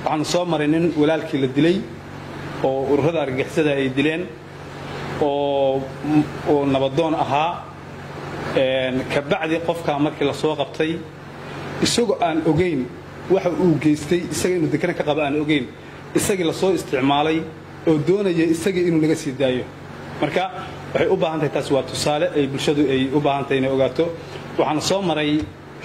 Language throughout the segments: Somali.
waxaanu soo maray nin walaalkii la dilay oo ururada argagixisada ay dileen oo nabadoon ahaa kabacdi qofkaa markii la soo qabtay isagoo aan ogayn waxa uu geystay isaga inuu dekana ka qaba aan ogayn isagii la soo isticmaalay oo doonaya isagii inuu naga sii daayo marka waxay u baahan tahay taas waa tusaale ay bulshadu ay u baahan tahay inay ogaato waxaana soo maray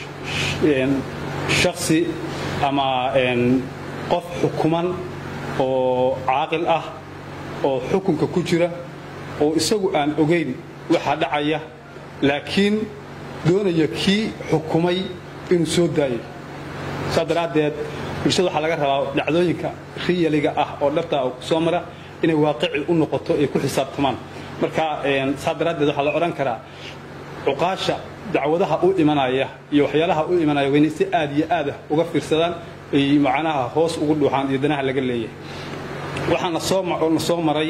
shaksi ama qof xukuman oo caaqil ah oo xukunka ku jira oo isagu aan ogayn waxaa dhacaya laakiin doonaya kii xukumay inuu soo daayo saa daraaddeed bulshada waxaa laga rabaa dhacdooyinka riyaliga ah oo dhabtaa oo soo mara inay waaqici u noqoto ay ku xisaabtamaan marka saa daraaddeed waxaa la odhan karaa cuqaasha dacwadaha u imanaya iyo waxyaalaha u imanaya waa inay si aad iyo aad ah uga fiirsadaan ay macnaha hoos ugu dhuuxaan iyo danaha laga leeyahay waxaana soo na soo maray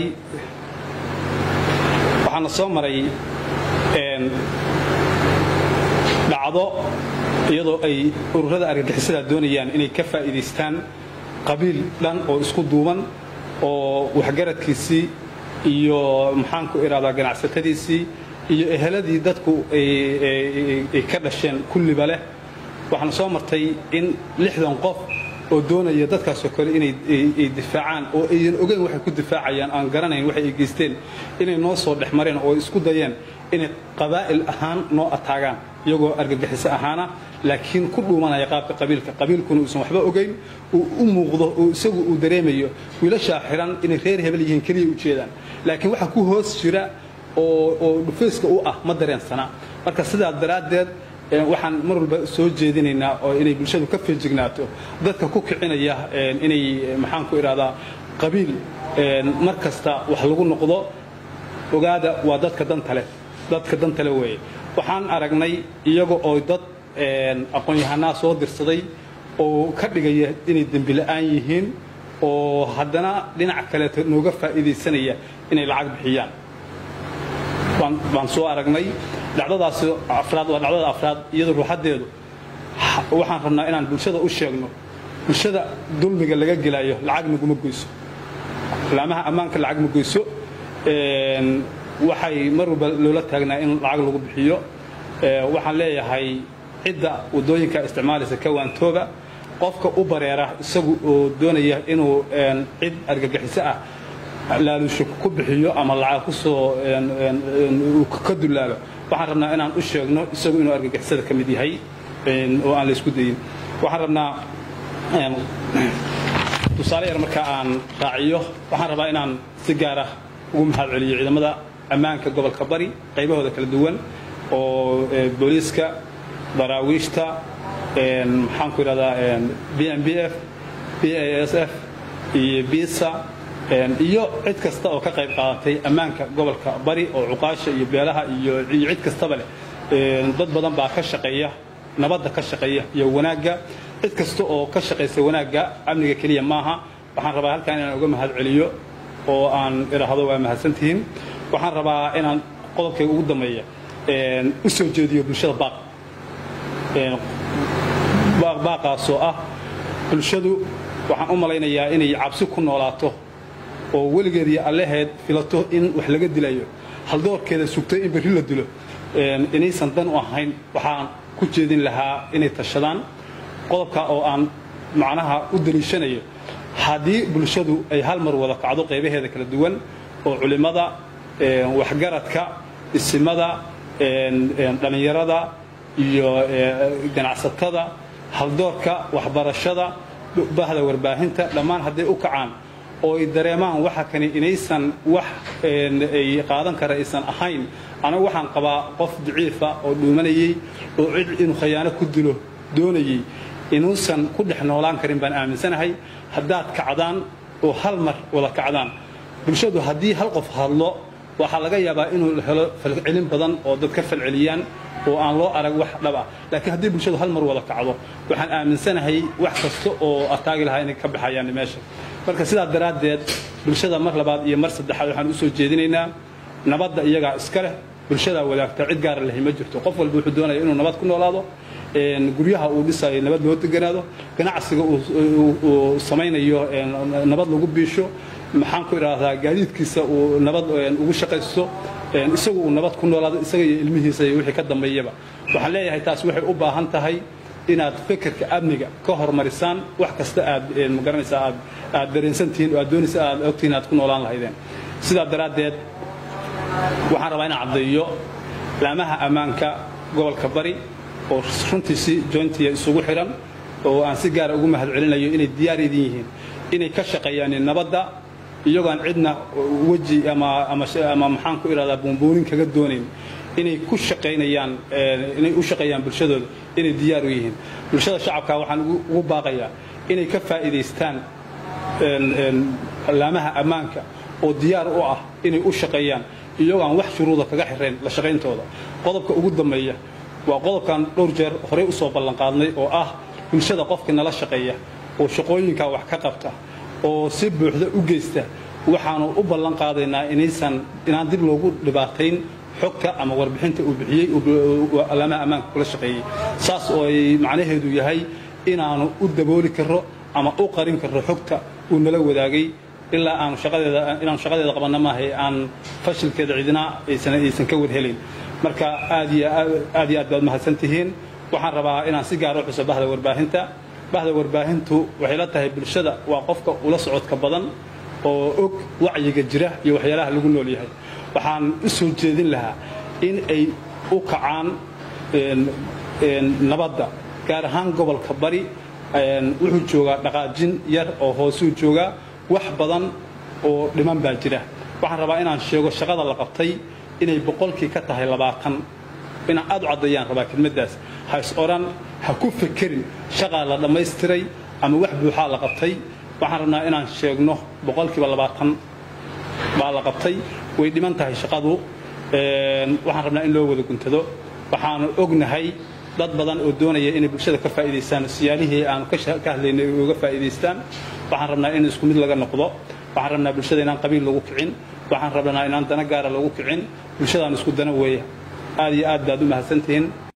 waxaana soo maray dhacdo iyadoo ay ururada argagixisada doonayaan inay ka faa'iidaystaan qabiil dhan oo isku duuban oo waxgaradkiisii iyo maxaanku idhahdaa ganacsatadiisii iyo eheladii dadku ay ka dhasheen kulliba leh waxaana soo martay in lixdan qof oo doonaya dadkaasoo kale inay difaacaan oo aydan ogeyn waxay ku difaacayaan aan garanayn waxay ay geysteen inay noo soo dhex mareen oo isku dayeen inay qabaa'il ahaan noo ataagaan iyagoo argagixiso ahaana laakiin ku dhuumanaya qaabka qabiilka qabiilkuna uusan waxba ogayn uu u muuqdo oo isagu uu dareemayo wiilashaa xiran inay reer hebel yihiin keliya ujeedaan laakiin waxa ku hoos jira oo dhufayska u ah ma dareensana marka sidaas daraaddeed waxaan mar walba soo jeedinaynaa oo inay bulshadu ka feejignaato dadka ku kicinaya inay maxaanku idhahdaa qabiil mar kasta wax lagu noqdo ogaada waa dadka dantale dadka dantale weeye waxaan aragnay iyaga oo dad aqoon-yahanaa soo dirsaday oo ka dhigaya inay dembi la'aan yihiin oo haddana dhinac kaleeto nooga faa'iidaysanaya inay lacag bixiyaan baan soo aragnay dhacdadaas afraad waa dhacdada afraad iyadoo ruuxaddeedu waxaan rabnaa inaan bulshada u sheegno bulshada dulmiga laga gelayo lacag naguma goyso laamaha ammaanka lacag ma goyso waxay mar walba loola taagnaa in lacag lagu bixiyo waxaan leeyahay cidda waddooyinka isticmaalaysa kawaantooba qofka u bareera isagu oo doonaya inuu cid argagixiso ah laalusho ku bixiyo ama lacag ku soo ka dulaalo waxaan rabnaa inaan u sheegno isagu inuu argagixisada ka mid yahay oo aan la isku dayin waxaan rabnaa tusaale yar marka aan raaciyo waxaan rabaa inaan si gaara ugu mahad celiyo ciidamada ammaanka gobolka bari qaybahooda kala duwan oo booliiska daraawiishta maxaan ku idhahdaa b m b f b a s f iyo bisa iyo cid kasta oo ka qayb qaadatay ammaanka gobolka bari oo cuqaasha iyo beelaha iyo cid kastaba leh dad badan baa ka shaqeeya nabadda ka shaqeeya iyo wanaagga cid kasta oo ka shaqaysa wanaagga amniga keliya maaha waxaan rabaa halkan inaan uga mahad celiyo oo aan idhaahdo waa mahadsantihiin waxaan rabaa inaan qodobkayga ugu dambeeya u soo jeediyo bulshada baaq baaqaasoo ah bulshadu waxaan u malaynayaa inay cabsi ku noolaato oo weligeed iyo allaheed filato in wax laga dilayo haldoorkeeda sugtay in berri la dilo inaysan dan u ahayn waxaan ku jeedin lahaa inay tashadaan qodobka oo aan macnaha u daliishanayo haddii bulshadu ay hal mar wada kacdo qaybaheeda kala duwan oo culimmada waxgaradka isimada dhallinyarada iyo ganacsatada haldoorka waxbarashada bahda warbaahinta dhammaan hadday u kacaan oo ay dareemaan waxa kani inaysan wax ay qaadan kara aysan ahayn anagu waxaan qabaa qof daciifa oo dhuumanayey oo cid inuu khayaano ku dilo doonayey inuusan ku dhex noolaan karin baan aaminsanahay haddaad kacdaan oo hal mar wada kacdaan bulshadu haddii hal qof hadlo waxaa laga yaabaa inuu helo falcelin badan oo dad ka falceliyaan oo aan loo arag wax dhab ah laakiin haddii bulshadu hal mar wada kacdo waxaan aaminsanahay wax kasta oo ataagi lahaa inay ka baxayaan meesha marka sidaa daraaddeed bulshada mar labaad iyo mar saddexaad waxaan u soo jeedinaynaa nabadda iyagaa iska leh bulshadaa wadaagta cid gaara lahi ma jirto qof walba wuxuu doonaya inuu nabad ku noolaado guryaha uu dhisayo nabad loo deganaado ganacsiga uu samaynayo nabad lagu biisho maxaan ku idhaahdaa gaadiidkiisa uu nabad ugu shaqaysto isagu uu nabad ku noolaado isaga iyo ilmihiisa iyo wixii ka dambeeyaba waxaan leeyahay taas waxay u baahan tahay inaad fekerka amniga ka hormarisaan wax kasta aad magaranaysaa aad aad dareensantihiin oo aad doonaysa aad ogtihiin aad ku noolaan lahaydeen sidaa daraaddeed waxaan rabaa inaan caddeeyo laamaha ammaanka gobolka bari oo runtii si jointiya isugu xiran oo aan si gaara ugu mahad celinayo inay diyaar idin yihiin inay ka shaqeeyaan nabadda iyagoon cidna weji ama ama ama maxaan ku idhahdaa buunbuunin kaga doonayn inay ku shaqaynayaan inay u shaqeeyaan bulshadooda inay diyaar u yihiin bulshada shacabka waxaan ugu baaqayaa inay ka faa'iidaystaan laamaha ammaanka oo diyaar u ah inay u shaqeeyaan iyagoo aan wax shuruuda kaga xirayn la shaqayntooda qodobka ugu dambeeya waa qodobkan dhowr jeer horey u soo ballanqaadnay oo ah bulshada qofkii nala shaqeeya oo shaqooyinkaa wax ka qabta oo si buuxda u geysta waxaanu u ballan qaadaynaa inaysan inaan dib loogu dhibaatayn xogta ama warbixinta uu bixiyey alaamaha ammaanka kula shaqeeyey saas oo ay macnaheedu yahay inaanu u dabooli karro ama u qarin karro xogta uu nala wadaagay ilaa aanu shaqadeeda inaanu shaqadeeda qabanna maahay aan fashilkeeda cidina aysan aysan ka warhelayn marka aad iyo aad iyo aad baad mahadsan tihiin waxaan rabaa inaan si gaar u xuso bahda warbaahinta bahda warbaahintu waxay la tahay bulshada waa qofka ula socodka badan oo og wacyiga jira iyo waxyaalaha lagu nool yahay waxaan u soo jeedin lahaa in ay u kacaan nabadda gaar ahaan gobolka bari wuxuu joogaa dhaqaajin yar oo hoosuu joogaa wax badan oo dhiman baa jira waxaan rabaa inaan sheego shaqada la qabtay inay boqolkii ka tahay labaatan inaan aad u caddeeyaan rabaa kelmaddaas ha is odhan ha ku fekerin shaqaa la dhammaystiray ama wax buuxaa la qabtay waxaan rabnaa inaan sheegno boqolkiiba labaatan baa la qabtay way dhiman tahay shaqadu waxaan rabnaa in loo wada guntado waxaanu ognahay dad badan oo doonaya inay bulshada ka faa'iidaystaan siyaalihii aanu ka hadlaynay ay uga faa'iidaystaan waxaan rabnaa in isku mid laga noqdo waxaan rabnaa bulshada inaan qabiil lagu kicin waxaan rabnaa inaan dana gaara lagu kicin bulshadaan isku dana weeya aad iyo aad baad u mahadsantihiin